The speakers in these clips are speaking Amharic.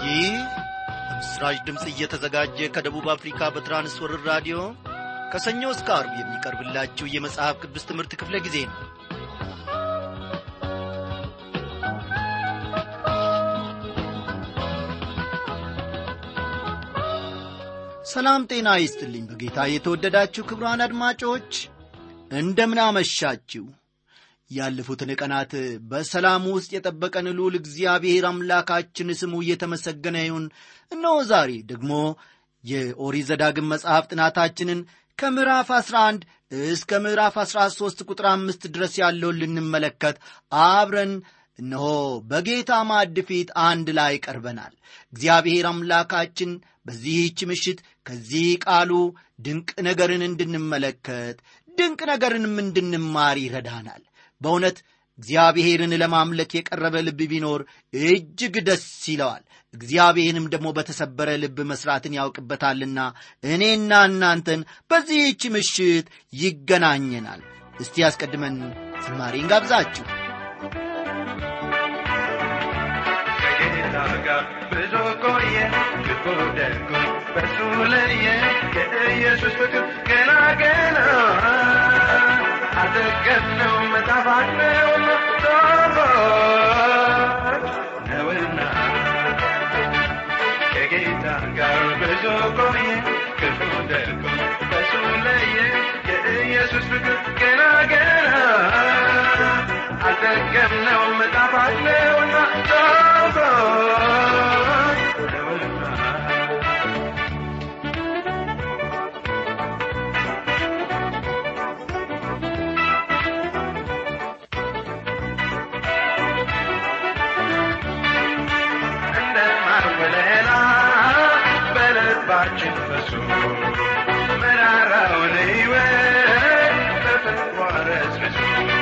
ይህ በምስራች ድምፅ እየተዘጋጀ ከደቡብ አፍሪካ በትራንስወርር ራዲዮ ከሰኞ እስከ አርብ የሚቀርብላችሁ የመጽሐፍ ቅዱስ ትምህርት ክፍለ ጊዜ ነው ሰላም ጤና ይስጥልኝ በጌታ የተወደዳችሁ ክብሯን አድማጮች እንደምን አመሻችሁ ያለፉትን ቀናት በሰላም ውስጥ የጠበቀን ልዑል እግዚአብሔር አምላካችን ስሙ እየተመሰገነ ይሁን እነሆ ዛሬ ደግሞ የኦሪት ዘዳግም መጽሐፍ ጥናታችንን ከምዕራፍ 11 እስከ ምዕራፍ 13 ቁጥር አምስት ድረስ ያለውን ልንመለከት አብረን እነሆ በጌታ ማዕድ ፊት አንድ ላይ ቀርበናል እግዚአብሔር አምላካችን በዚህች ምሽት ከዚህ ቃሉ ድንቅ ነገርን እንድንመለከት ድንቅ ነገርንም እንድንማር ይረዳናል በእውነት እግዚአብሔርን ለማምለክ የቀረበ ልብ ቢኖር እጅግ ደስ ይለዋል እግዚአብሔርንም ደግሞ በተሰበረ ልብ መሥራትን ያውቅበታልና እኔና እናንተን በዚህች ምሽት ይገናኘናል እስቲ ያስቀድመን ዝማሬን ጋብዛችሁ ከጌታ ጋር ብዙ ቆየ ክፉ ደጉ በሱ ለየ የኢየሱስ ፍቅር ገና ገና አልጠገብነው መጣፋት ነውና ጣፋጭ ነውና ከጌታ ጋር ብዙ ቆየ ክፉ ደጉ በሱ ለየ የኢየሱስ ፍቅር ገና ገና አልጠገብነው መጣፋት ነውና ጣፋጭ ነውና እንደ ማወለላ በልባችን ፈሶ መራራውን ሕይወት በፍቅሯ ረስርሶ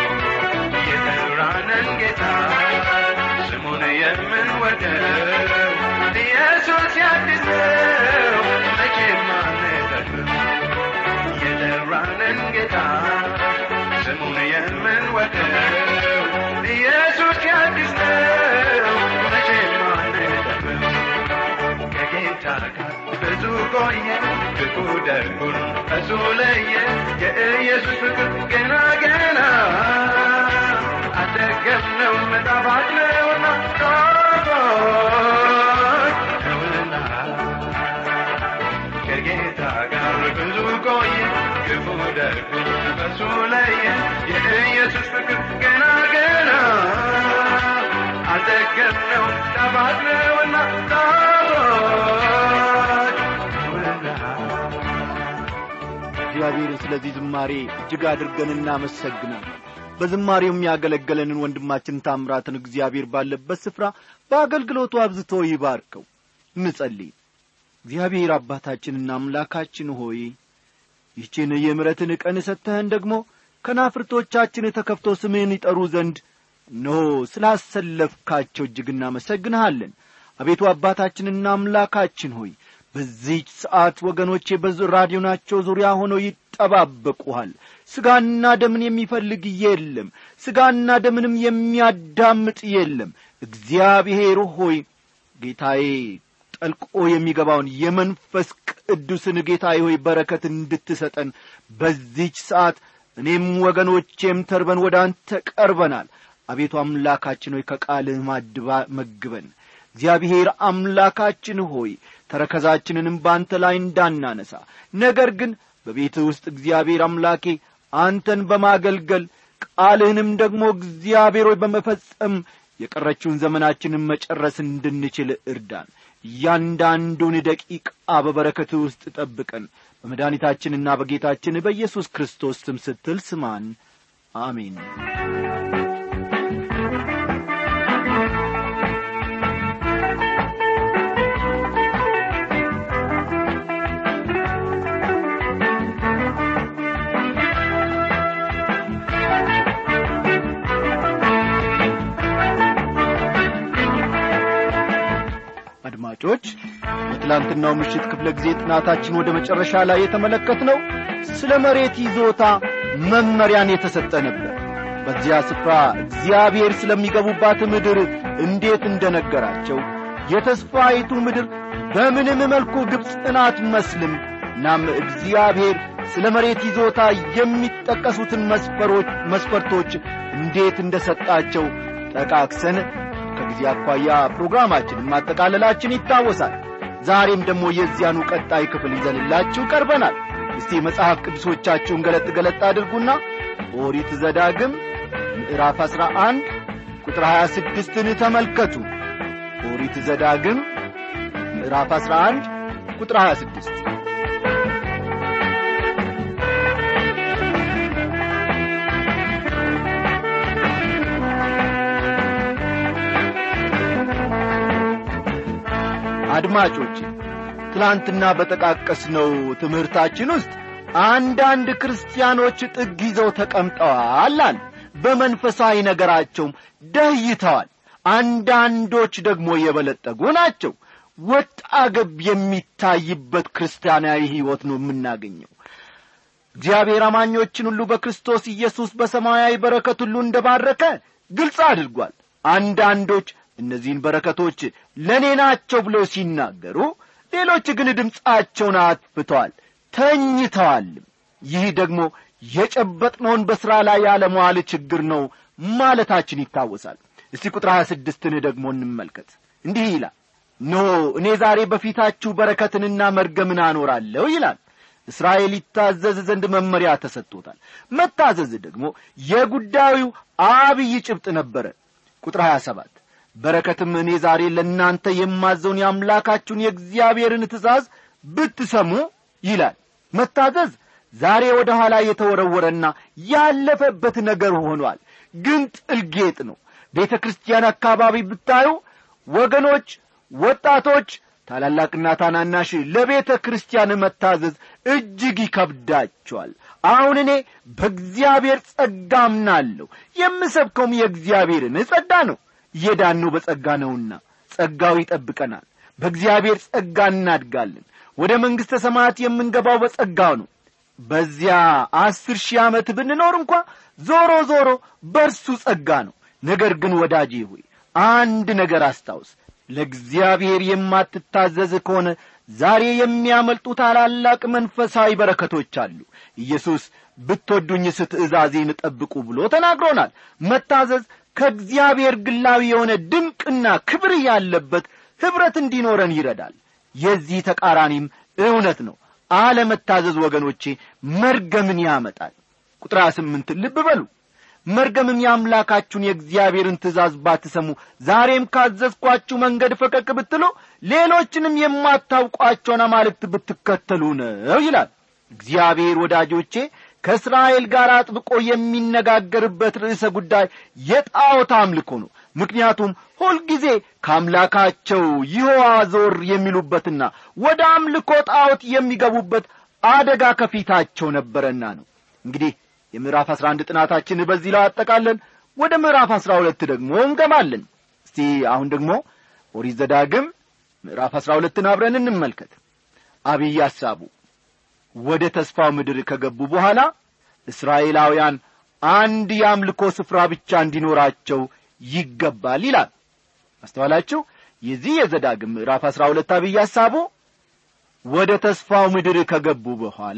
የጠራንን ጌታ ስሙን የምንወደው ኢየሱስ ያድስ ነው መቼም አንጠግብም የጠራንን ጌታ ስሙን የምንወደው ኢየሱስ ያድስ ነው መቼም አንጠግብም ከጌታ ጋር ብዙ ቆየ ክፉ ደጉን እሱ ለየ የኢየሱስ ፍቅር ገና ገና አጠገብነው መጣፋት ነውና ጣፋጭ ነውና ከጌታ ጋር ብዙ ቆየ ክፉ ደጉን እሱ ለየ የኢየሱስ ፍቅር ገና ገና አጠገብነው ጣፋጭ ነውና ጣፋጭ ነውና እግዚአብሔርን ስለዚህ ዝማሬ እጅግ አድርገን እናመሰግናለን በዝማሬው የሚያገለገለንን ወንድማችን ታምራትን እግዚአብሔር ባለበት ስፍራ በአገልግሎቱ አብዝቶ ይባርከው እንጸልይ እግዚአብሔር አባታችንና አምላካችን ሆይ ይህችን የምረትን ቀን ሰጥተህን ደግሞ ከናፍርቶቻችን ተከፍቶ ስምህን ይጠሩ ዘንድ እነሆ ስላሰለፍካቸው እጅግ እናመሰግንሃለን አቤቱ አባታችንና አምላካችን ሆይ በዚህች ሰዓት ወገኖቼ በራዲዮናቸው ዙሪያ ሆነው ይጠባበቁሃል ሥጋና ደምን የሚፈልግ የለም ሥጋና ደምንም የሚያዳምጥ የለም እግዚአብሔር ሆይ ጌታዬ ጠልቆ የሚገባውን የመንፈስ ቅዱስን ጌታዬ ሆይ በረከት እንድትሰጠን በዚህች ሰዓት እኔም ወገኖቼም ተርበን ወደ አንተ ቀርበናል አቤቱ አምላካችን ሆይ ከቃልህ ማድባ መግበን እግዚአብሔር አምላካችን ሆይ ተረከዛችንንም በአንተ ላይ እንዳናነሳ ነገር ግን በቤትህ ውስጥ እግዚአብሔር አምላኬ አንተን በማገልገል ቃልህንም ደግሞ እግዚአብሔር ሆይ በመፈጸም የቀረችውን ዘመናችንን መጨረስ እንድንችል እርዳን እያንዳንዱን ደቂቃ በበረከትህ ውስጥ ጠብቀን በመድኃኒታችንና በጌታችን በኢየሱስ ክርስቶስ ስም ስትል ስማን አሜን አድማጮች በትላንትናው ምሽት ክፍለ ጊዜ ጥናታችን ወደ መጨረሻ ላይ የተመለከትነው ስለ መሬት ይዞታ መመሪያን የተሰጠ ነበር በዚያ ስፍራ እግዚአብሔር ስለሚገቡባት ምድር እንዴት እንደነገራቸው የተስፋይቱ ምድር በምንም መልኩ ግብፅን አትመስልም እናም እግዚአብሔር ስለ መሬት ይዞታ የሚጠቀሱትን መስፈሮች መስፈርቶች እንዴት እንደ ሰጣቸው ጠቃቅሰን ከጊዜ አኳያ ፕሮግራማችንን ማጠቃለላችን ይታወሳል ዛሬም ደግሞ የዚያኑ ቀጣይ ክፍል ይዘንላችሁ ቀርበናል እስቲ መጽሐፍ ቅዱሶቻችሁን ገለጥ ገለጥ አድርጉና ኦሪት ዘዳግም ምዕራፍ አሥራ አንድ ቁጥር ሀያ ስድስትን ተመልከቱ ኦሪት ዘዳግም ምዕራፍ አሥራ አንድ ቁጥር ሀያ ስድስት አድማጮች ትላንትና በጠቃቀስነው ትምህርታችን ውስጥ አንዳንድ ክርስቲያኖች ጥግ ይዘው ተቀምጠዋል አል በመንፈሳዊ ነገራቸውም ደይተዋል አንዳንዶች ደግሞ የበለጠጉ ናቸው ወጣ ገብ የሚታይበት ክርስቲያናዊ ሕይወት ነው የምናገኘው እግዚአብሔር አማኞችን ሁሉ በክርስቶስ ኢየሱስ በሰማያዊ በረከት ሁሉ እንደ ባረከ ግልጽ አድርጓል አንዳንዶች እነዚህን በረከቶች ለእኔ ናቸው ብለው ሲናገሩ ሌሎች ግን ድምፃቸውን አጥፍተዋል ተኝተዋል ይህ ደግሞ የጨበጥነውን በሥራ ላይ ያለመዋል ችግር ነው ማለታችን ይታወሳል እስቲ ቁጥር ሀያ ስድስትን ደግሞ እንመልከት እንዲህ ይላል ኖ እኔ ዛሬ በፊታችሁ በረከትንና መርገምን አኖራለሁ ይላል እስራኤል ይታዘዝ ዘንድ መመሪያ ተሰጥቶታል መታዘዝ ደግሞ የጉዳዩ አብይ ጭብጥ ነበረ ቁጥር 27 በረከትም እኔ ዛሬ ለእናንተ የማዘውን የአምላካችሁን የእግዚአብሔርን ትእዛዝ ብትሰሙ ይላል መታዘዝ ዛሬ ወደ ኋላ የተወረወረና ያለፈበት ነገር ሆኗል ግን ጥልጌጥ ነው ቤተ ክርስቲያን አካባቢ ብታዩ ወገኖች ወጣቶች ታላላቅና ታናናሽ ለቤተ ክርስቲያን መታዘዝ እጅግ ይከብዳቸዋል አሁን እኔ በእግዚአብሔር ጸጋ አምናለሁ የምሰብከውም የእግዚአብሔርን ጸጋ ነው የዳነው በጸጋ ነውና ጸጋው ይጠብቀናል በእግዚአብሔር ጸጋ እናድጋለን ወደ መንግሥተ ሰማያት የምንገባው በጸጋው ነው በዚያ አስር ሺህ ዓመት ብንኖር እንኳ ዞሮ ዞሮ በርሱ ጸጋ ነው ነገር ግን ወዳጄ ሆይ አንድ ነገር አስታውስ ለእግዚአብሔር የማትታዘዝ ከሆነ ዛሬ የሚያመልጡ ታላላቅ መንፈሳዊ በረከቶች አሉ ኢየሱስ ብትወዱኝስ ትእዛዜን ጠብቁ ብሎ ተናግሮናል መታዘዝ ከእግዚአብሔር ግላዊ የሆነ ድንቅና ክብር ያለበት ኅብረት እንዲኖረን ይረዳል የዚህ ተቃራኒም እውነት ነው አለመታዘዝ ወገኖቼ መርገምን ያመጣል ቁጥር ስምንት ልብ በሉ መርገምም የአምላካችሁን የእግዚአብሔርን ትእዛዝ ባትሰሙ ዛሬም ካዘዝኳችሁ መንገድ ፈቀቅ ብትሉ ሌሎችንም የማታውቋቸውን አማልክት ብትከተሉ ነው ይላል እግዚአብሔር ወዳጆቼ ከእስራኤል ጋር አጥብቆ የሚነጋገርበት ርዕሰ ጉዳይ የጣዖት አምልኮ ነው ምክንያቱም ሁልጊዜ ከአምላካቸው ይሖዋ ዞር የሚሉበትና ወደ አምልኮ ጣዖት የሚገቡበት አደጋ ከፊታቸው ነበረና ነው እንግዲህ የምዕራፍ አስራ አንድ ጥናታችን በዚህ ላይ አጠቃለን ወደ ምዕራፍ አስራ ሁለት ደግሞ እንገባለን እስቲ አሁን ደግሞ ኦሪት ዘዳግም ምዕራፍ አስራ ሁለትን አብረን እንመልከት አብይ ሐሳቡ ወደ ተስፋው ምድር ከገቡ በኋላ እስራኤላውያን አንድ የአምልኮ ስፍራ ብቻ እንዲኖራቸው ይገባል ይላል አስተዋላችሁ የዚህ የዘዳግም ምዕራፍ አስራ ሁለት አብይ ሐሳቡ ወደ ተስፋው ምድር ከገቡ በኋላ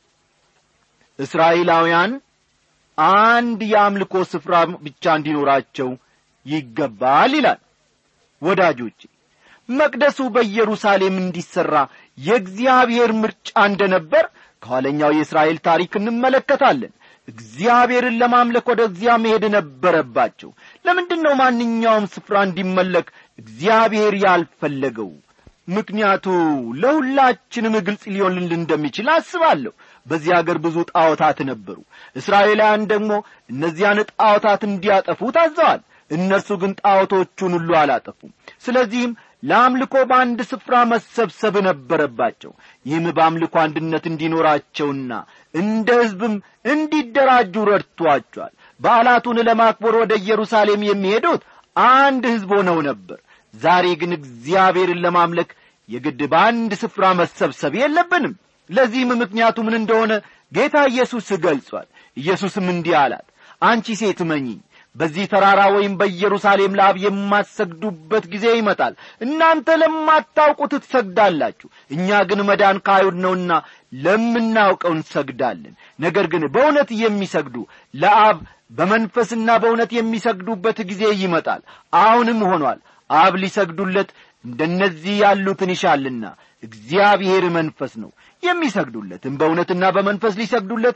እስራኤላውያን አንድ የአምልኮ ስፍራ ብቻ እንዲኖራቸው ይገባል ይላል ወዳጆቼ መቅደሱ በኢየሩሳሌም እንዲሠራ የእግዚአብሔር ምርጫ እንደ ነበር ከኋለኛው የእስራኤል ታሪክ እንመለከታለን እግዚአብሔርን ለማምለክ ወደዚያ መሄድ ነበረባቸው ለምንድን ነው ማንኛውም ስፍራ እንዲመለክ እግዚአብሔር ያልፈለገው ምክንያቱ ለሁላችንም ግልጽ ሊሆንልን እንደሚችል አስባለሁ በዚህ አገር ብዙ ጣዖታት ነበሩ እስራኤላውያን ደግሞ እነዚያን ጣዖታት እንዲያጠፉ ታዘዋል እነርሱ ግን ጣዖቶቹን ሁሉ አላጠፉም ስለዚህም ለአምልኮ በአንድ ስፍራ መሰብሰብ ነበረባቸው ይህም በአምልኮ አንድነት እንዲኖራቸውና እንደ ሕዝብም እንዲደራጁ ረድቷቸዋል በዓላቱን ለማክበር ወደ ኢየሩሳሌም የሚሄዱት አንድ ሕዝብ ሆነው ነበር ዛሬ ግን እግዚአብሔርን ለማምለክ የግድ በአንድ ስፍራ መሰብሰብ የለብንም ለዚህም ምክንያቱ ምን እንደሆነ ጌታ ኢየሱስ ገልጿል ኢየሱስም እንዲህ አላት አንቺ ሴት መኚኝ በዚህ ተራራ ወይም በኢየሩሳሌም ለአብ የማትሰግዱበት ጊዜ ይመጣል እናንተ ለማታውቁት ትሰግዳላችሁ እኛ ግን መዳን ከአይሁድ ነውና ለምናውቀው እንሰግዳለን ነገር ግን በእውነት የሚሰግዱ ለአብ በመንፈስና በእውነት የሚሰግዱበት ጊዜ ይመጣል አሁንም ሆኗል አብ ሊሰግዱለት እንደነዚህ ያሉትን ይሻልና እግዚአብሔር መንፈስ ነው የሚሰግዱለትም በእውነትና በመንፈስ ሊሰግዱለት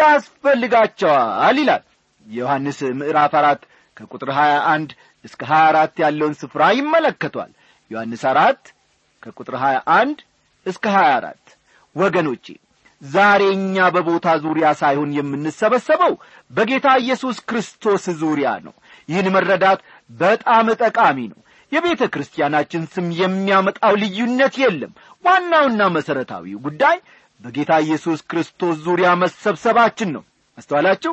ያስፈልጋቸዋል ይላል የዮሐንስ ምዕራፍ አራት ከቁጥር ሀያ አንድ እስከ ሀያ አራት ያለውን ስፍራ ይመለከቷል ዮሐንስ አራት ከቁጥር ሀያ አንድ እስከ ሀያ አራት ወገኖቼ ዛሬ እኛ በቦታ ዙሪያ ሳይሆን የምንሰበሰበው በጌታ ኢየሱስ ክርስቶስ ዙሪያ ነው ይህን መረዳት በጣም ጠቃሚ ነው የቤተ ክርስቲያናችን ስም የሚያመጣው ልዩነት የለም ዋናውና መሠረታዊው ጉዳይ በጌታ ኢየሱስ ክርስቶስ ዙሪያ መሰብሰባችን ነው አስተዋላችሁ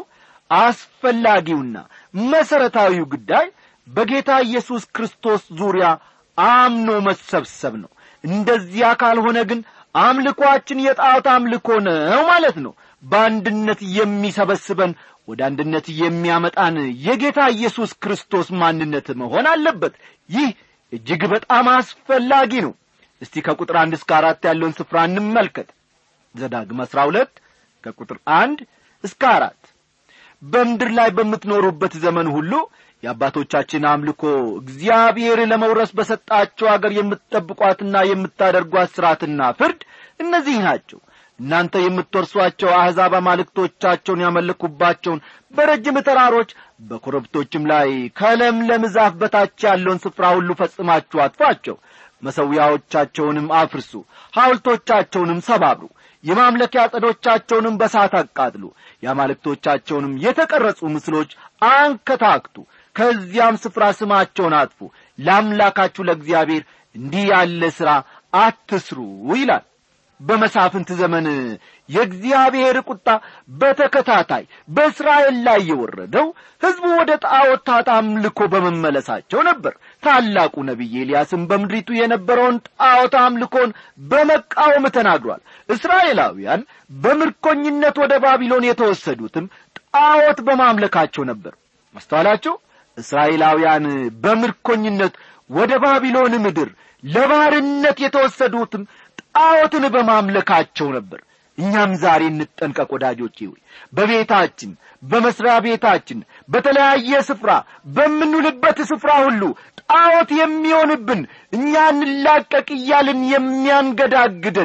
አስፈላጊውና መሠረታዊው ጉዳይ በጌታ ኢየሱስ ክርስቶስ ዙሪያ አምኖ መሰብሰብ ነው እንደዚያ ካልሆነ ግን አምልኮአችን የጣዖት አምልኮ ነው ማለት ነው በአንድነት የሚሰበስበን ወደ አንድነት የሚያመጣን የጌታ ኢየሱስ ክርስቶስ ማንነት መሆን አለበት ይህ እጅግ በጣም አስፈላጊ ነው እስቲ ከቁጥር አንድ እስከ አራት ያለውን ስፍራ እንመልከት ዘዳግም አሥራ ሁለት ከቁጥር አንድ እስከ አራት በምድር ላይ በምትኖሩበት ዘመን ሁሉ የአባቶቻችን አምልኮ እግዚአብሔር ለመውረስ በሰጣቸው አገር የምትጠብቋትና የምታደርጓት ሥርዓትና ፍርድ እነዚህ ናቸው እናንተ የምትወርሷቸው አሕዛብ አማልክቶቻቸውን ያመለኩባቸውን በረጅም ተራሮች በኮረብቶችም ላይ ከለምለም ዛፍ በታች ያለውን ስፍራ ሁሉ ፈጽማችሁ አጥፏቸው መሠዊያዎቻቸውንም አፍርሱ ሐውልቶቻቸውንም ሰባብሩ የማምለኪያ ጸዶቻቸውንም በሳት አቃጥሉ የአማልክቶቻቸውንም የተቀረጹ ምስሎች አንከታክቱ ከዚያም ስፍራ ስማቸውን አጥፉ ለአምላካችሁ ለእግዚአብሔር እንዲህ ያለ ሥራ አትስሩ ይላል በመሳፍንት ዘመን የእግዚአብሔር ቁጣ በተከታታይ በእስራኤል ላይ የወረደው ሕዝቡ ወደ ጣዖታት አምልኮ በመመለሳቸው ነበር ታላቁ ነቢይ ኤልያስም በምድሪቱ የነበረውን ጣዖት አምልኮን በመቃወም ተናግሯል እስራኤላውያን በምርኮኝነት ወደ ባቢሎን የተወሰዱትም ጣዖት በማምለካቸው ነበር ማስተዋላቸው እስራኤላውያን በምርኮኝነት ወደ ባቢሎን ምድር ለባርነት የተወሰዱትም ጣዖትን በማምለካቸው ነበር እኛም ዛሬ እንጠንቀቅ ወዳጆቼ ሆይ በቤታችን በመሥሪያ ቤታችን በተለያየ ስፍራ በምንውልበት ስፍራ ሁሉ ጣዖት የሚሆንብን እኛ እንላቀቅ እያልን የሚያንገዳግደን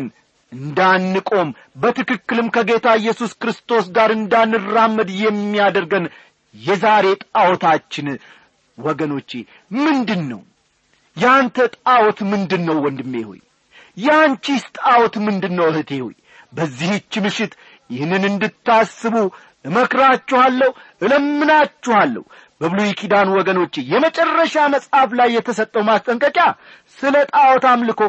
እንዳንቆም በትክክልም ከጌታ ኢየሱስ ክርስቶስ ጋር እንዳንራመድ የሚያደርገን የዛሬ ጣዖታችን ወገኖቼ ምንድን ነው ያንተ ጣዖት ምንድን ነው ወንድሜ ሆይ ያንቺስ ጣዖት ምንድን ነው እህቴ ሆይ በዚህች ምሽት ይህንን እንድታስቡ እመክራችኋለሁ እለምናችኋለሁ በብሉይ ኪዳን ወገኖች የመጨረሻ መጽሐፍ ላይ የተሰጠው ማስጠንቀቂያ ስለ ጣዖት አምልኮ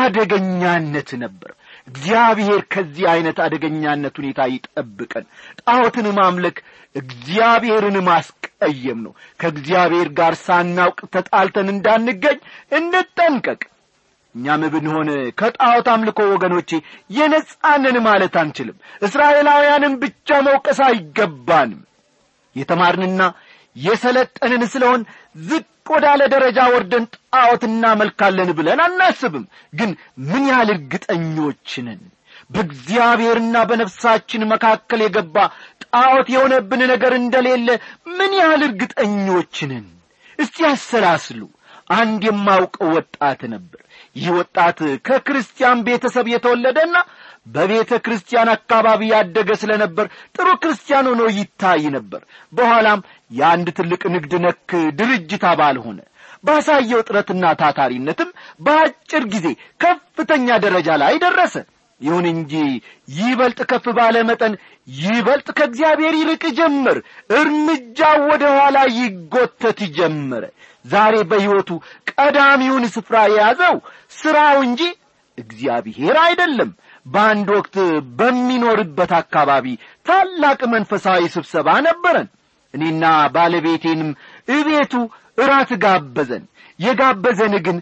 አደገኛነት ነበር እግዚአብሔር ከዚህ ዐይነት አደገኛነት ሁኔታ ይጠብቀን ጣዖትን ማምለክ እግዚአብሔርን ማስቀየም ነው ከእግዚአብሔር ጋር ሳናውቅ ተጣልተን እንዳንገኝ እንጠንቀቅ እኛም ብንሆን ከጣዖት አምልኮ ወገኖቼ የነጻንን ማለት አንችልም እስራኤላውያንን ብቻ መውቀስ አይገባንም የተማርንና የሰለጠንን ስለሆን ዝቅ ወዳለ ደረጃ ወርደን ጣዖት እናመልካለን ብለን አናስብም ግን ምን ያህል እርግጠኞች ነን በእግዚአብሔርና በነፍሳችን መካከል የገባ ጣዖት የሆነብን ነገር እንደሌለ ምን ያህል እርግጠኞች ነን እስቲ ያሰላስሉ አንድ የማውቀው ወጣት ነበር ይህ ወጣት ከክርስቲያን ቤተሰብ የተወለደና በቤተ ክርስቲያን አካባቢ ያደገ ስለ ነበር ጥሩ ክርስቲያን ሆኖ ይታይ ነበር በኋላም የአንድ ትልቅ ንግድ ነክ ድርጅት አባል ሆነ ባሳየው ጥረትና ታታሪነትም በአጭር ጊዜ ከፍተኛ ደረጃ ላይ ደረሰ ይሁን እንጂ ይበልጥ ከፍ ባለ መጠን ይበልጥ ከእግዚአብሔር ይርቅ ጀመር እርምጃው ወደ ኋላ ይጎተት ጀመረ ዛሬ በሕይወቱ ቀዳሚውን ስፍራ የያዘው ሥራው እንጂ እግዚአብሔር አይደለም በአንድ ወቅት በሚኖርበት አካባቢ ታላቅ መንፈሳዊ ስብሰባ ነበረን እኔና ባለቤቴንም እቤቱ እራት ጋበዘን የጋበዘን ግን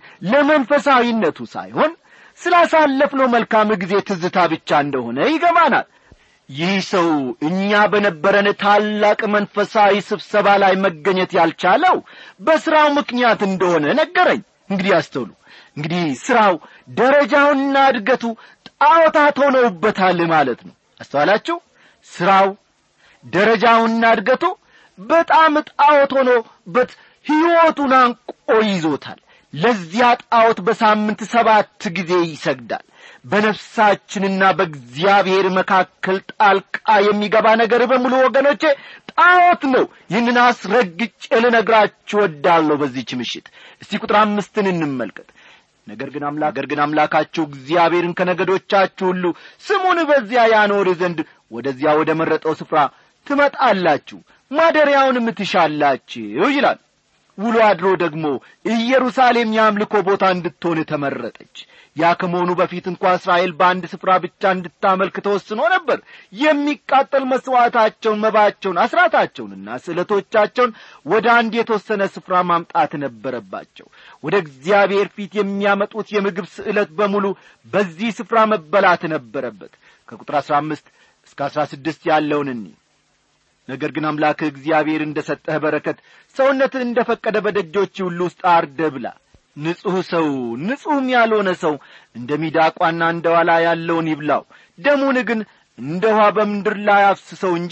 ለመንፈሳዊነቱ ሳይሆን ስላሳለፍነው መልካም ጊዜ ትዝታ ብቻ እንደሆነ ይገባናል ይህ ሰው እኛ በነበረን ታላቅ መንፈሳዊ ስብሰባ ላይ መገኘት ያልቻለው በሥራው ምክንያት እንደሆነ ነገረኝ እንግዲህ አስተውሉ እንግዲህ ሥራው ደረጃውና እድገቱ ጣዖታት ሆነውበታል ማለት ነው አስተዋላችሁ ሥራው ደረጃውና እድገቱ በጣም ጣዖት ሆኖበት ሕይወቱን አንቆ ይዞታል ለዚያ ጣዖት በሳምንት ሰባት ጊዜ ይሰግዳል በነፍሳችንና በእግዚአብሔር መካከል ጣልቃ የሚገባ ነገር በሙሉ ወገኖቼ ጣዖት ነው ይህንን አስረግጬ ልነግራችሁ ወዳለሁ በዚህች ምሽት እስቲ ቁጥር አምስትን እንመልከት ነገር ግን አምላክ ነገር ግን አምላካችሁ እግዚአብሔርን ከነገዶቻችሁ ሁሉ ስሙን በዚያ ያኖር ዘንድ ወደዚያ ወደ መረጠው ስፍራ ትመጣላችሁ ማደሪያውንም ትሻላችሁ ይላል ውሎ አድሮ ደግሞ ኢየሩሳሌም የአምልኮ ቦታ እንድትሆን ተመረጠች ያ ከመሆኑ በፊት እንኳ እስራኤል በአንድ ስፍራ ብቻ እንድታመልክ ተወስኖ ነበር የሚቃጠል መሥዋዕታቸውን መባቸውን አስራታቸውንና ስዕለቶቻቸውን ወደ አንድ የተወሰነ ስፍራ ማምጣት ነበረባቸው ወደ እግዚአብሔር ፊት የሚያመጡት የምግብ ስዕለት በሙሉ በዚህ ስፍራ መበላት ነበረበት ከቁጥር አሥራ አምስት እስከ አሥራ ስድስት ያለውን እኒ ነገር ግን አምላክህ እግዚአብሔር እንደ ሰጠህ በረከት ሰውነትህ እንደ ፈቀደ በደጆች ሁሉ ውስጥ አርደ ብላ ንጹሕ ሰው ንጹሕም ያልሆነ ሰው እንደ ሚዳቋና እንደ ዋላ ያለውን ይብላው ደሙን ግን እንደ ውኃ በምድር ላይ አፍስሰው እንጂ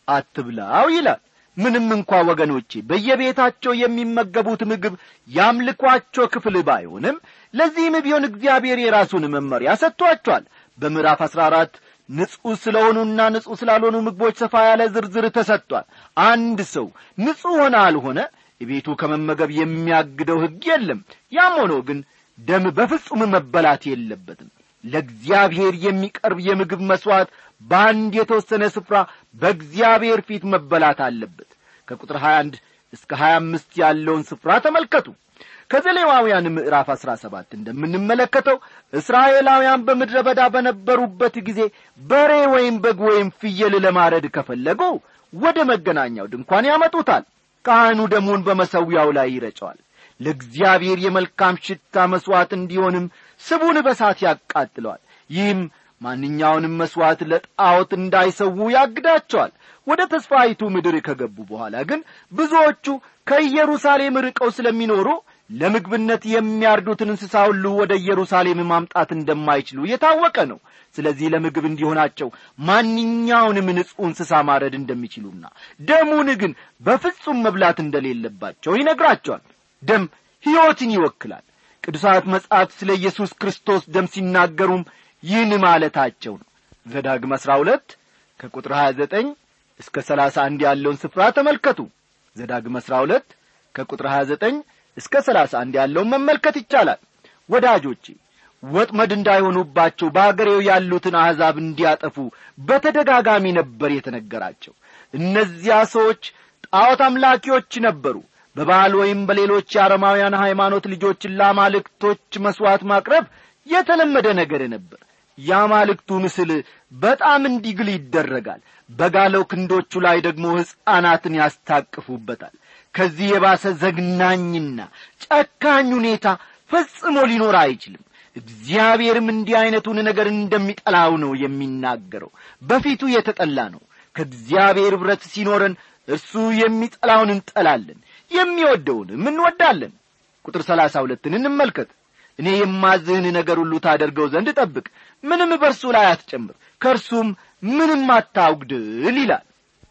አትብላው ይላል ምንም እንኳ ወገኖቼ በየቤታቸው የሚመገቡት ምግብ ያምልኳቸው ክፍል ባይሆንም ለዚህም ቢሆን እግዚአብሔር የራሱን መመሪያ ሰጥቷቸዋል በምዕራፍ አሥራ አራት ንጹሕ ስለሆኑና ንጹሕ ስላልሆኑ ምግቦች ሰፋ ያለ ዝርዝር ተሰጥቷል አንድ ሰው ንጹሕ ሆነ አልሆነ ቤቱ ከመመገብ የሚያግደው ሕግ የለም ያም ሆኖ ግን ደም በፍጹም መበላት የለበትም ለእግዚአብሔር የሚቀርብ የምግብ መሥዋዕት በአንድ የተወሰነ ስፍራ በእግዚአብሔር ፊት መበላት አለበት ከቁጥር 21 እስከ 25 ያለውን ስፍራ ተመልከቱ ከዘሌዋውያን ምዕራፍ አሥራ ሰባት እንደምንመለከተው እስራኤላውያን በምድረ በዳ በነበሩበት ጊዜ በሬ ወይም በግ ወይም ፍየል ለማረድ ከፈለጉ ወደ መገናኛው ድንኳን ያመጡታል ካህኑ ደሙን በመሰዊያው ላይ ይረጨዋል ለእግዚአብሔር የመልካም ሽታ መሥዋዕት እንዲሆንም ስቡን በሳት ያቃጥለዋል ይህም ማንኛውንም መሥዋዕት ለጣዖት እንዳይሰዉ ያግዳቸዋል ወደ ተስፋይቱ ምድር ከገቡ በኋላ ግን ብዙዎቹ ከኢየሩሳሌም ርቀው ስለሚኖሩ ለምግብነት የሚያርዱትን እንስሳ ሁሉ ወደ ኢየሩሳሌም ማምጣት እንደማይችሉ የታወቀ ነው ስለዚህ ለምግብ እንዲሆናቸው ማንኛውንም ንጹሕ እንስሳ ማረድ እንደሚችሉና ደሙን ግን በፍጹም መብላት እንደሌለባቸው ይነግራቸዋል ደም ሕይወትን ይወክላል ቅዱሳት መጻሕፍት ስለ ኢየሱስ ክርስቶስ ደም ሲናገሩም ይህን ማለታቸው ነው ዘዳግም አሥራ ሁለት ከቁጥር ሀያ ዘጠኝ እስከ ሰላሳ አንድ ያለውን ስፍራ ተመልከቱ ዘዳግም አሥራ ሁለት ከቁጥር ሀያ ዘጠኝ እስከ ሰላሳ አንድ ያለውን መመልከት ይቻላል ወዳጆቼ ወጥመድ እንዳይሆኑባቸው በአገሬው ያሉትን አሕዛብ እንዲያጠፉ በተደጋጋሚ ነበር የተነገራቸው እነዚያ ሰዎች ጣዖት አምላኪዎች ነበሩ በባህል ወይም በሌሎች የአረማውያን ሃይማኖት ልጆችን ለአማልክቶች መሥዋዕት ማቅረብ የተለመደ ነገር ነበር የአማልክቱ ምስል በጣም እንዲግል ይደረጋል በጋለው ክንዶቹ ላይ ደግሞ ሕፃናትን ያስታቅፉበታል ከዚህ የባሰ ዘግናኝና ጨካኝ ሁኔታ ፈጽሞ ሊኖር አይችልም እግዚአብሔርም እንዲህ ዐይነቱን ነገር እንደሚጠላው ነው የሚናገረው በፊቱ የተጠላ ነው ከእግዚአብሔር ኅብረት ሲኖረን እርሱ የሚጠላውን እንጠላለን የሚወደውንም እንወዳለን ቁጥር ሰላሳ ሁለትን እንመልከት እኔ የማዝህን ነገር ሁሉ ታደርገው ዘንድ ጠብቅ ምንም በእርሱ ላይ አትጨምር ከእርሱም ምንም አታውግድል ይላል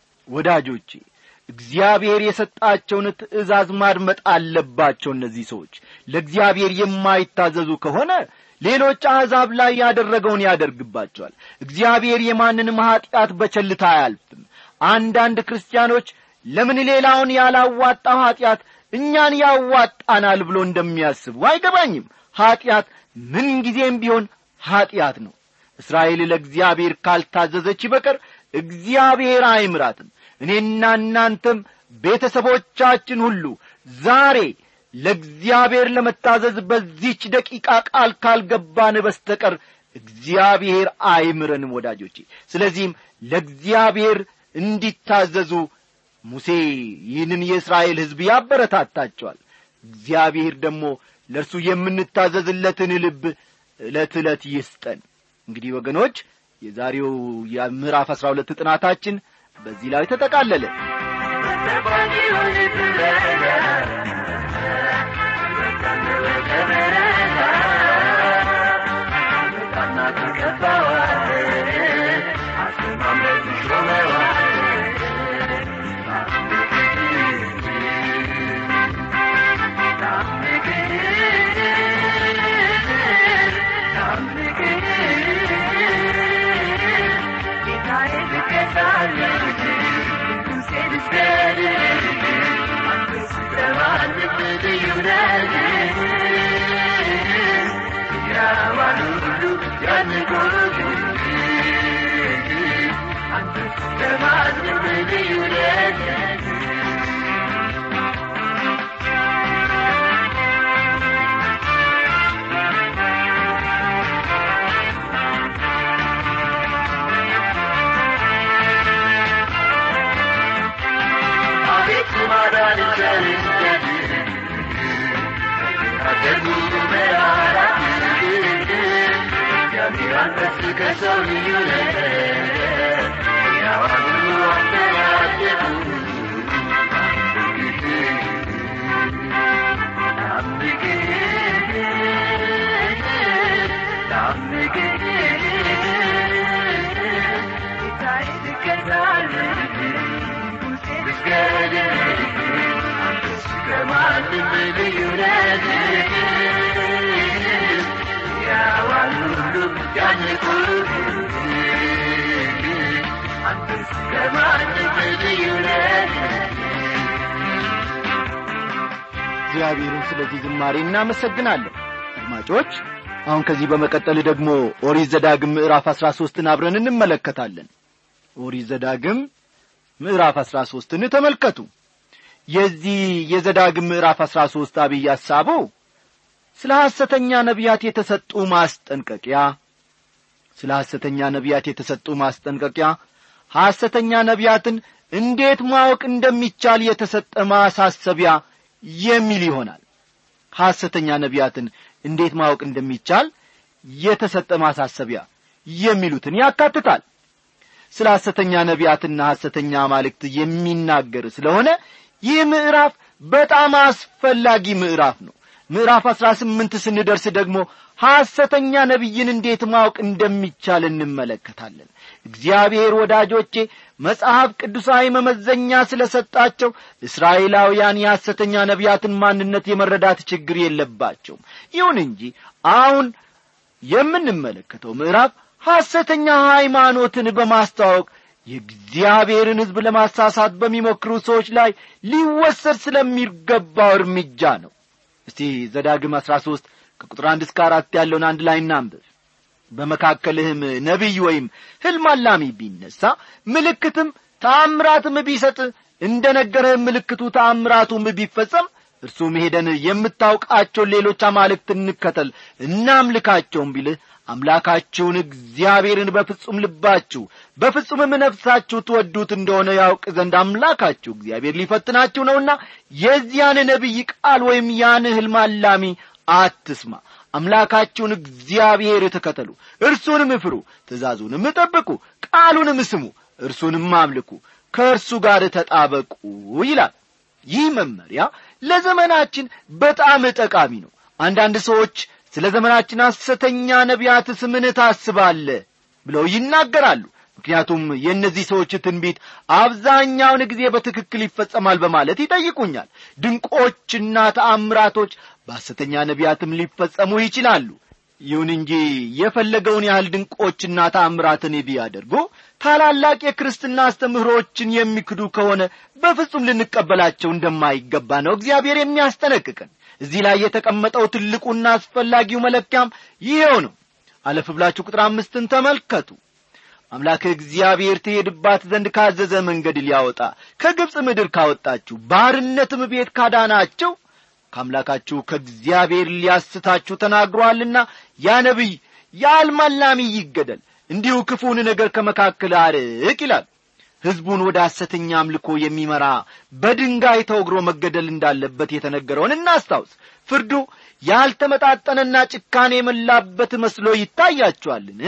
ወዳጆቼ እግዚአብሔር የሰጣቸውን ትእዛዝ ማድመጥ አለባቸው እነዚህ ሰዎች ለእግዚአብሔር የማይታዘዙ ከሆነ ሌሎች አሕዛብ ላይ ያደረገውን ያደርግባቸዋል እግዚአብሔር የማንንም ኀጢአት በቸልታ አያልፍም አንዳንድ ክርስቲያኖች ለምን ሌላውን ያላዋጣው ኀጢአት እኛን ያዋጣናል ብሎ እንደሚያስቡ አይገባኝም ኀጢአት ምንጊዜም ቢሆን ኀጢአት ነው እስራኤል ለእግዚአብሔር ካልታዘዘች በቀር እግዚአብሔር አይምራትም እኔና እናንተም ቤተሰቦቻችን ሁሉ ዛሬ ለእግዚአብሔር ለመታዘዝ በዚች ደቂቃ ቃል ካልገባን በስተቀር እግዚአብሔር አይምረንም ወዳጆቼ ስለዚህም ለእግዚአብሔር እንዲታዘዙ ሙሴ ይህንን የእስራኤል ሕዝብ ያበረታታቸዋል እግዚአብሔር ደግሞ ለእርሱ የምንታዘዝለትን ልብ ዕለት ዕለት ይስጠን እንግዲህ ወገኖች የዛሬው የምዕራፍ አሥራ ሁለት ጥናታችን በዚህ ላይ ተጠቃለለ እግዚአብሔርን ስለዚህ ዝማሬ እናመሰግናለን አድማጮች አሁን ከዚህ በመቀጠል ደግሞ ኦሪት ዘዳግም ምዕራፍ አሥራ ሦስትን አብረን እንመለከታለን ኦሪት ዘዳግም ምዕራፍ አሥራ ሦስትን ተመልከቱ የዚህ የዘዳግም ምዕራፍ አሥራ ሦስት አብይ ሐሳቡ ስለ ሐሰተኛ ነቢያት የተሰጡ ማስጠንቀቂያ ስለ ሐሰተኛ ነቢያት የተሰጡ ማስጠንቀቂያ ሐሰተኛ ነቢያትን እንዴት ማወቅ እንደሚቻል የተሰጠ ማሳሰቢያ የሚል ይሆናል ሐሰተኛ ነቢያትን እንዴት ማወቅ እንደሚቻል የተሰጠ ማሳሰቢያ የሚሉትን ያካትታል ስለ ሐሰተኛ ነቢያትና ሐሰተኛ አማልክት የሚናገር ስለሆነ ይህ ምዕራፍ በጣም አስፈላጊ ምዕራፍ ነው ምዕራፍ አሥራ ስምንት ስንደርስ ደግሞ ሐሰተኛ ነቢይን እንዴት ማወቅ እንደሚቻል እንመለከታለን እግዚአብሔር ወዳጆቼ መጽሐፍ ቅዱሳዊ መመዘኛ ስለ ሰጣቸው እስራኤላውያን የሐሰተኛ ነቢያትን ማንነት የመረዳት ችግር የለባቸውም ይሁን እንጂ አሁን የምንመለከተው ምዕራፍ ሐሰተኛ ሃይማኖትን በማስተዋወቅ የእግዚአብሔርን ሕዝብ ለማሳሳት በሚሞክሩ ሰዎች ላይ ሊወሰድ ስለሚገባው እርምጃ ነው እስቲ ዘዳግም አሥራ ሦስት ከቁጥር አንድ እስከ አራት ያለውን አንድ ላይ እናንብብ በመካከልህም ነቢይ ወይም ሕልም አላሚ ቢነሣ ምልክትም ተአምራትም ቢሰጥ እንደ ነገረህም ምልክቱ ተአምራቱም ቢፈጸም እርሱም ሄደን የምታውቃቸውን ሌሎች አማልክት እንከተል እናምልካቸውም ቢልህ አምላካችሁን እግዚአብሔርን በፍጹም ልባችሁ በፍጹምም ነፍሳችሁ ትወዱት እንደሆነ ያውቅ ዘንድ አምላካችሁ እግዚአብሔር ሊፈትናችሁ ነውና የዚያን ነቢይ ቃል ወይም ያን ሕልም አላሚ አትስማ አምላካችሁን እግዚአብሔር ተከተሉ እርሱንም ፍሩ ትእዛዙንም ጠብቁ ቃሉንም ስሙ እርሱንም አምልኩ ከእርሱ ጋር ተጣበቁ ይላል ይህ መመሪያ ለዘመናችን በጣም ጠቃሚ ነው አንዳንድ ሰዎች ስለ ዘመናችን ሐሰተኛ ነቢያት ስምን ታስባለ ብለው ይናገራሉ ምክንያቱም የእነዚህ ሰዎች ትንቢት አብዛኛውን ጊዜ በትክክል ይፈጸማል በማለት ይጠይቁኛል ድንቆችና ተአምራቶች በሐሰተኛ ነቢያትም ሊፈጸሙ ይችላሉ ይሁን እንጂ የፈለገውን ያህል ድንቆችና ተአምራትን ቢያደርጉ ታላላቅ የክርስትና አስተምህሮችን የሚክዱ ከሆነ በፍጹም ልንቀበላቸው እንደማይገባ ነው እግዚአብሔር የሚያስጠነቅቀን እዚህ ላይ የተቀመጠው ትልቁና አስፈላጊው መለኪያም ይኸው ነው አለፍ ብላችሁ ቁጥር አምስትን ተመልከቱ አምላክ እግዚአብሔር ትሄድባት ዘንድ ካዘዘ መንገድ ሊያወጣ ከግብፅ ምድር ካወጣችሁ ባርነትም ቤት ካዳናቸው ከአምላካችሁ ከእግዚአብሔር ሊያስታችሁ ተናግሮአልና ያ ነቢይ የአልማላሚ ይገደል እንዲሁ ክፉን ነገር ከመካከል አርቅ ይላል ሕዝቡን ወደ ሐሰተኛ አምልኮ የሚመራ በድንጋይ ተወግሮ መገደል እንዳለበት የተነገረውን እናስታውስ ፍርዱ ያልተመጣጠነና ጭካኔ የመላበት መስሎ ይታያችኋልን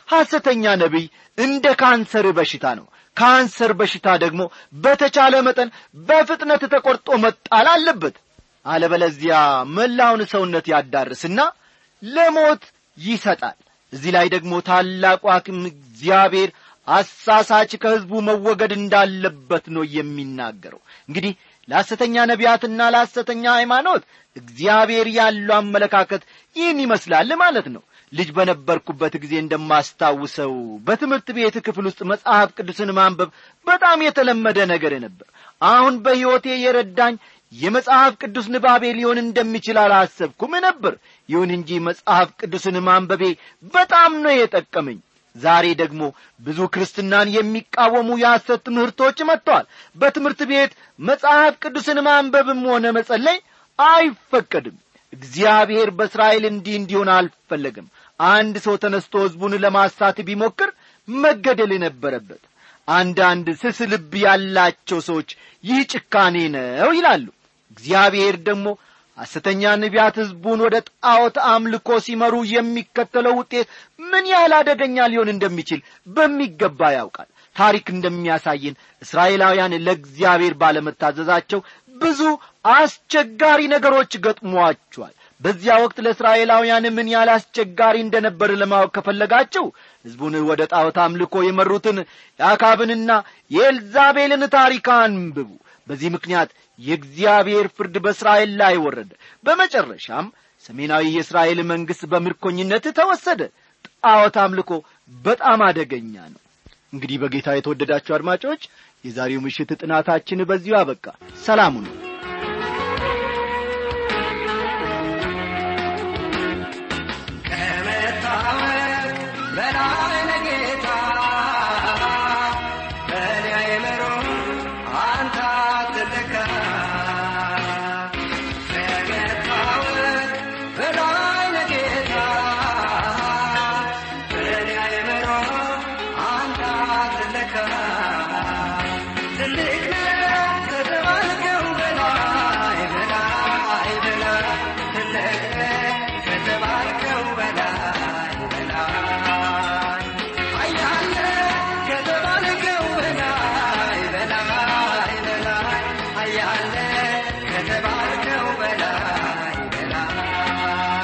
ሐሰተኛ ነቢይ እንደ ካንሰር በሽታ ነው ካንሰር በሽታ ደግሞ በተቻለ መጠን በፍጥነት ተቆርጦ መጣል አለበት አለበለዚያ መላውን ሰውነት ያዳርስና ለሞት ይሰጣል እዚህ ላይ ደግሞ ታላቁ ሐኪም እግዚአብሔር አሳሳች ከሕዝቡ መወገድ እንዳለበት ነው የሚናገረው እንግዲህ ለሐሰተኛ ነቢያትና ለሐሰተኛ ሃይማኖት እግዚአብሔር ያለው አመለካከት ይህን ይመስላል ማለት ነው ልጅ በነበርኩበት ጊዜ እንደማስታውሰው በትምህርት ቤት ክፍል ውስጥ መጽሐፍ ቅዱስን ማንበብ በጣም የተለመደ ነገር ነበር አሁን በሕይወቴ የረዳኝ የመጽሐፍ ቅዱስ ንባቤ ሊሆን እንደሚችል አላሰብኩም ነበር ይሁን እንጂ መጽሐፍ ቅዱስን ማንበቤ በጣም ነው የጠቀመኝ ዛሬ ደግሞ ብዙ ክርስትናን የሚቃወሙ የሐሰት ትምህርቶች መጥተዋል በትምህርት ቤት መጽሐፍ ቅዱስን ማንበብም ሆነ መጸለይ አይፈቀድም እግዚአብሔር በእስራኤል እንዲህ እንዲሆን አልፈለግም አንድ ሰው ተነስቶ ሕዝቡን ለማሳት ቢሞክር መገደል ነበረበት አንዳንድ ስስ ልብ ያላቸው ሰዎች ይህ ጭካኔ ነው ይላሉ እግዚአብሔር ደግሞ ሐሰተኛ ነቢያት ሕዝቡን ወደ ጣዖት አምልኮ ሲመሩ የሚከተለው ውጤት ምን ያህል አደገኛ ሊሆን እንደሚችል በሚገባ ያውቃል ታሪክ እንደሚያሳየን እስራኤላውያን ለእግዚአብሔር ባለመታዘዛቸው ብዙ አስቸጋሪ ነገሮች ገጥሟቸዋል በዚያ ወቅት ለእስራኤላውያን ምን ያህል አስቸጋሪ እንደነበር ለማወቅ ከፈለጋችሁ ሕዝቡን ወደ ጣዖት አምልኮ የመሩትን የአካብንና የኤልዛቤልን ታሪክ አንብቡ በዚህ ምክንያት የእግዚአብሔር ፍርድ በእስራኤል ላይ ወረደ በመጨረሻም ሰሜናዊ የእስራኤል መንግሥት በምርኮኝነት ተወሰደ ጣዖት አምልኮ በጣም አደገኛ ነው እንግዲህ በጌታ የተወደዳችሁ አድማጮች የዛሬው ምሽት ጥናታችን በዚሁ አበቃ ሰላሙ ነው ከመታወቅ በላይ ለጌታ በእኔ አይምሮ አንተ አትለካ ከመታወቅ በላይ ለጌታ በእኔ አይምሮ አንተ አትለካ ትልቅ ነው ከተባልከው በላይ በላይ በላይ ትልቅ ነው ከተባልከው በላይ በላይ አያለ ከተባልከው በላይ በላይ በላይ አያለ ከተባልከው በላይ በላይ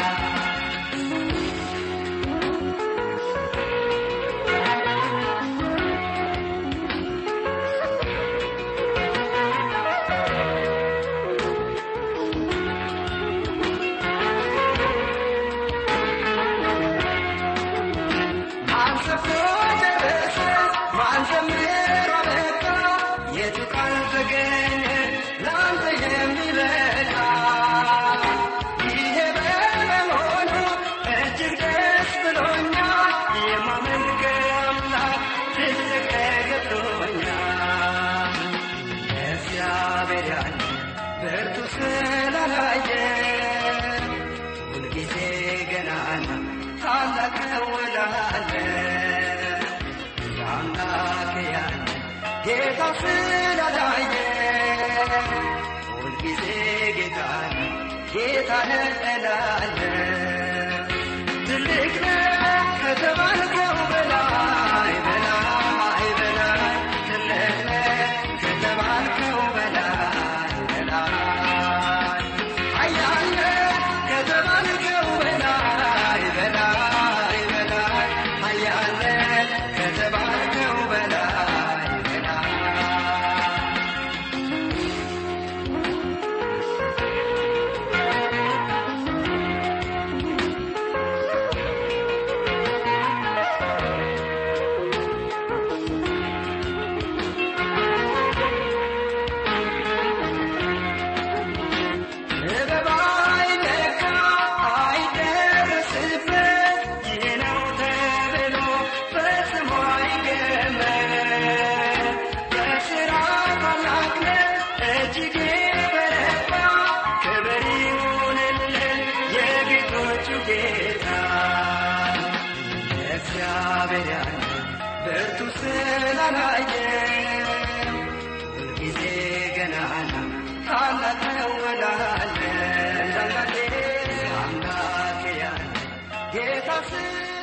ማን ሰፍሮ ደረሰ ማን ዘምሮ አበቃ የቱ ቃል ተገኘ ለአንተ የሚበቃ ይሄ በመሆኑ እጅግ ደስ ብሎኛል የማመልከው አምላክ ትልቅ ገብቶኛል እግዚአብሔር ያለ ብርቱ ስላላየ ሁልጊዜ ገናና ታላቅ ነው እላለሁ። የአምላክ ያለ ጌታ ስላላየ ሁልጊዜ ጌታ ነው ጌታ ነህ እላለሁ። ትልቅ ነህ ከተባልከው በላይ በላይ በላይ ትልቅ ነህ ከተባልከው በላይ በላይ ኃያል ነህ ከተባልከው በላይ በላይ በላይ ኃያል ነህ ከተባልከው በላይ በላይ ጥበብ አይለካ አይደርስበት ይህ ነው ተብሎ ፈጽሞ አይገመት። በሥራ ታላቅ ነህ እጅግ የበረታ ክብር ይሁንልህ የጌቶቹ ጌታ እግዚአብሔር ያለ ብርቱ ስላላየ ሁልጊዜ ገናና ታላቅ ነው እላለሁ። አምላኬ ያለ ጌታ ስላላየ